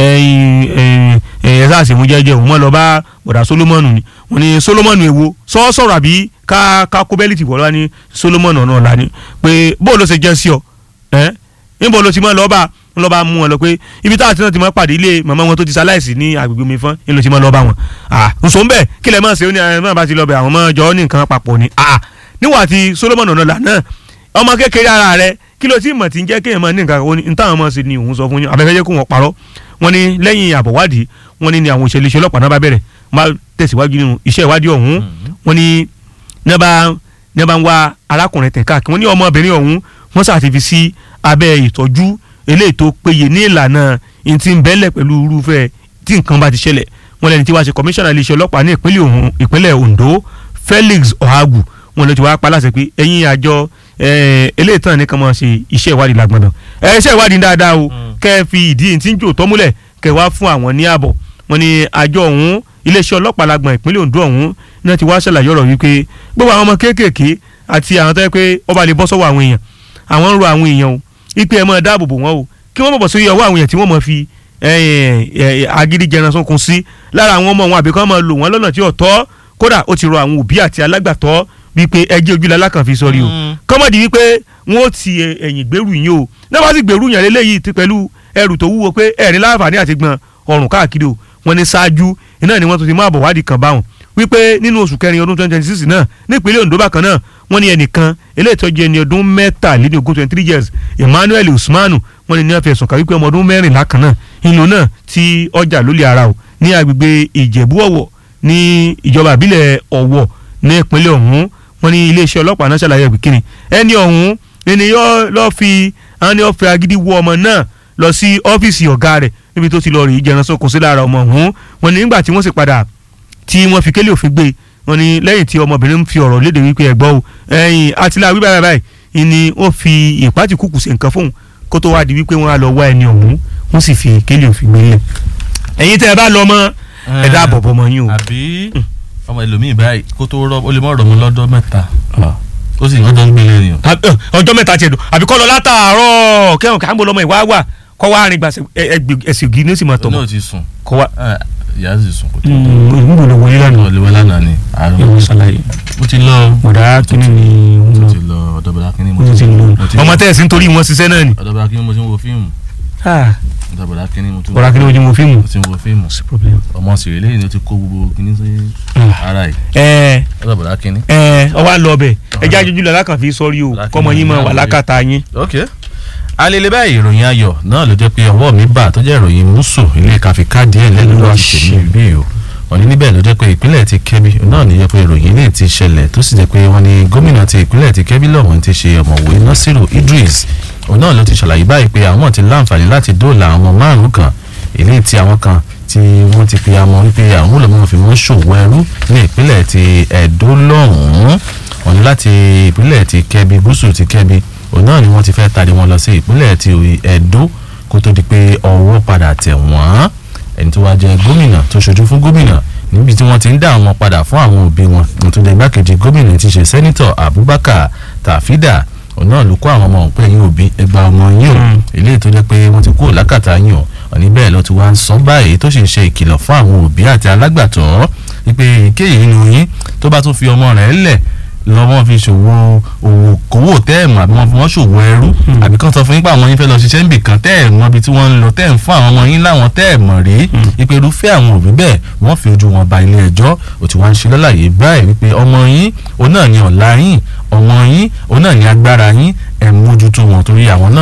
ẹ̀ sáà sì mú jẹ́jẹ́ òun mọ́ lọ bá bọ̀dà Solomoni ni wọn ni Solomoni èwo sọ sọ̀rọ̀ àbí ká ká kó bẹ́lí tìbọ̀ lọ́wọ́ ní Solomoni ọ̀nà ọ̀la ni pé bó ló ṣe jẹ́ sí ọ ẹ́ níbo ló ti mọ́ lọ́ọ́ bá ń lọ́ọ́ bá mú wọn lọ pé ibi táwọn tí wọ́n ti máa pàdé ilé màmá wọn tó ti ṣaláìsí ní agbègbè mi fún ń lọ ti máa lọ́ọ́ bá wọn. ǹsọ ń bẹ̀ kí lẹ̀ máa ṣe ó ní ẹ̀ máa bá ti lọ bẹ̀ àwọn ọmọ ọjọ́ ní nǹkan papọ̀ ni. níwà tí Solomon ọ̀nàlà náà ọmọ kékeré ara rẹ kí ló ti mọ̀ tí ń jẹ́ kéèyàn máa ní nǹkan kan ní táwọn ọmọ ṣe ni òun sọ fún yín abẹ́fẹ́ jẹ́ kó wọn parọ́ wọn ni lẹ́yìn àbọ̀wádìí wọn ni ni àwọn òṣèlú iṣẹ́ ọlọ́pàá náà bá bẹ̀rẹ̀ máa tẹ̀síwájú nínú iṣẹ́ ìwádìí ọ̀hún wọn ni ní bá ń wá arákùnrin tẹ̀ káàkiri wọn ní ọmọbìnrin ọ̀hún wọ́n ṣàtìfi sí abẹ́ ìtọ́jú eléyìí tó péye ní ìlànà ìtì ń bẹ́lẹ̀ pẹ̀lú irúfẹ́ tí nǹkan bá ti ṣẹlẹ̀ wọn lẹni tí wàá ṣe kọmíṣánná iléeṣẹ́ ọlọ́pàá ní ìpínlẹ̀ Ondo Felix Ohagu wọn lọ ti wá paláṣẹ pé ẹ̀yin àjọ eléyìí tán ní kan máa ṣe iṣẹ́ ìwádìí lágbọ̀ndàn ẹ iṣẹ́ ìwádìí dáadáa o kẹ́ ẹ fi ìdí tí ń jò tọ́ múlẹ̀ kẹ́ ẹ wá fún àwọn ní ààbọ̀ wọn ni àjọ ọ̀hún iléeṣẹ́ ọlọ́pàá lágbọ̀n ìpínlẹ̀ Ondo ọ̀hún náà ti wá ṣàlàyé ọ̀rọ̀ wípé gbogbo àwọn ọmọ kéékèèké àti àwọn tó yẹ pé ọba lè bọ́ sọ́wọ́ àwọn èèyàn àwọn ń ro àwọn èèyàn o ipe ẹ̀ máa dáàbò bò wọ́n o kí wọ́n mọ̀ bọ̀ sórí ọwọ́ àwọn èèyàn tí wọ́n mọ̀ fi agídí jẹran sunkun sí lára àwọn ọmọ wọn àbí kán máa lò wọ́n lọ́nà tí ò tọ́ kódà ó ti rọ àwọn òbí àti alágbàtọ́ wípé ẹjẹ́ ojúlẹ̀ alákàn fi sọrí o kọ́mọ̀dì wípé wọ́n ó ti ẹ̀yìn gbèrú yín o náà wọ́n sì gbèrú yàn lélẹ́yìí pẹ̀lú ẹrù tó wúwo pé ẹ̀rín láǹfààní àti gbọ̀n ọrùn káàkiri o wọ́n ní ṣáájú iná ni wọ́n tún ti mú àbọ̀wádìí kan báwọn wípé nínú oṣù kẹrin ọdún twenty twenty six náà nípínlẹ̀ Ondo bákan náà wọ́n ní ẹnìkan eléyìí tó jẹ́ ẹni ọdún mẹ́tàlélógún twenty three years Emmanuel Usmanu wọ́n ní ní wọ́n fi ẹ̀sùn kà wípé ọmọ ọdún mẹ́rìnlá kan náà ìlú náà ti ọjà lólè ara o ní agbègbè Ìjẹ̀bú Ọ̀wọ̀ ní ìjọba ìbílẹ̀ Ọ̀wọ̀ ní ìpínlẹ̀ ọ̀hún wọ́n ní iléeṣẹ́ ọlọ́pàá náà ṣàlàyé ìpìkínni ẹni ọ̀hún ẹni yóò lọ́ọ́ fi àwọn ni wọ́n fi agídí wọ ọmọ náà lọ sí ọ́fíìsì ọ̀gá rẹ̀ níbi tó ti lọ rí ìjẹran sókun sí lára ọmọ ọ̀hún wọ́n ní nígbà tí wọ́n sì padà tí wọ́n fi kélé òfin gbé wọ́n ní lẹ́yìn tí ọmọbìnrin fi ọ̀rọ̀ léde wípé ẹ̀gbọ́ o ẹ̀yìn àtìlá wíwá báyìí báyìí ni ó fi ìpátì kúkú sí nǹkan fóun kó tó wá di wípé wọ́n á lọ wá ẹni ọ̀hún wọ́n sì fi kélé òfin gbé lẹ̀ ẹ̀yin tẹ́ ẹ bá lọ mọ́ ẹ dáàbò bọ́ mọ́ yín o. àbí ọmọ ẹlòmíì báyìí kó tó rọ ó lè mọ ọ̀rọ̀ mọ́ lọ́dọ̀ mẹ́ta ó sì ọjọ́ ń gbélé ni o. ọjọ́ mẹ́ta tiẹ̀ dùn àbí kọ́ lọ látàárọ̀ kẹ́hìn kí á ń bọ̀ lọ́mọ ìwá wà kọ́ wá rìn gbàsẹ̀ ẹ̀sìn ògì ní ó sì máa tọ̀ òun mọ́ náà ti sùn kọ́ wá. ìyá sì sùn kó tó. níbo ló wọlé lánàá. ọ̀lẹ́ wọn lánàá ni àárọ̀ ìwọ ṣàlàyé. mo ti lọ bọ̀dá kínní ni òun mo lọ ti lọ ọ̀dọ̀ bọ̀dá kínní mo mo ti lọ mo ti ọmọ tẹ̀sí nítorí wọn ṣiṣẹ́ náà ni. ọ̀dọ̀ bọ̀dá kínní mo ti ń wo fíìmù ọ̀dọ̀ bọ̀dá kínní mo ti ń wo- bọ̀dá kínní ojú mo fíìmù. mo ti ń wo fíìmù sí problem. ọmọ sì rèé lẹ́yìn ni ó ti kó gbogbo kínní sí ara yìí ẹ ọ̀dọ̀ bọ̀dá kínní. ẹ ọwọ́ àlọ́ ọbẹ̀ ẹjẹ́ ajójú lọ lákàn fi sọ́rí o kọ́mọ yín máa wà lákàtà yín. ok alele báyìí ìròyìn ayọ̀ náà ló jẹ́ pé ọwọ́ mi bà tó jẹ́ ìròyìn mùsù ilé káfí káàdì ẹ̀ lẹ́nu lọ́wọ́ ti tèmi bí o wọ́n ní níbẹ̀ ló jẹ́ pé ìpínlẹ̀ ti Kẹ́bí náà ní jẹ́ pé ìròyìn ilé ti ṣẹlẹ̀ tó sì jẹ́ pé wọ́n ní gómìnà ti ìpínlẹ̀ ti Kẹ́bí lọ́wọ́n ti ṣe ọ̀mọ̀wé Nasiru Idris òun náà ló ti ṣàlàyé báyìí pé àwọn ti láǹfààní láti dóòlà àwọn márùn kan ilé tí àwọn kan tí wọ́n ti pe amọ̀ wípé àwọn olùmọ̀ fi wọ́n ṣòwò ẹrú ní ìpínlẹ̀ ti Ẹdó lọ́hùn-ún wọ́n ní láti ìpínlẹ̀ ti Kẹ́bi gúúsù ti Kẹ́bi òun náà ni wọ́n ti fẹ́ tari wọn lọ sí ìpínlẹ̀ ti Ẹdó kó tó di pé ọwọ́ padà tẹ̀ wọ́n ẹni tó wá jẹ gómìnà tó ṣojú fún gómìnà níbi tí wọ́n ti ń dá àwọn padà fún àwọn òbí wọn nítorí igbákejì gómìnà ti ṣe sẹ́nitọ̀ Abubakar Tafida òun náà ló kó àwọn ọmọ òun pé yín òbí ẹgbà ọmọ yín o eléyìí tó jẹ́ pé wọ́n ti kúrò lákàtà yín o òní bẹ́ẹ̀ ló ti wá ń sọ báyìí tó sì ń ṣe ìkìlọ̀ fún àwọn òbí àti alágbàtọ́ wípé èkéyìí nínú yín tó bá tún fi ọmọ rẹ̀ lẹ̀ lọ́wọ́ fi ṣòwò òwò kówó tẹ́ẹ̀mù àbí wọ́n fi wọ́n ṣòwò ẹrú àbí kàn sọ fún yín pé àwọn yín fẹ́ lọ ṣiṣẹ́ níbì kan tẹ́ẹ̀mù ibi tí wọ́n ń lọ tẹ́ẹ̀mù fún àwọn ọmọ yín láwọn tẹ́ẹ̀mù rí wípé irúfẹ́ àwọn òbí bẹ́ẹ̀ wọ́n fi ojú wọn ba ilé ẹjọ́ ó ti wá ń ṣe lọ́làyé báyìí wípé ọmọ yín òun náà ni ọ̀la yín ọmọ yín òun náà ni agbára yín ẹ̀ mójútó wọn torí àwọn náà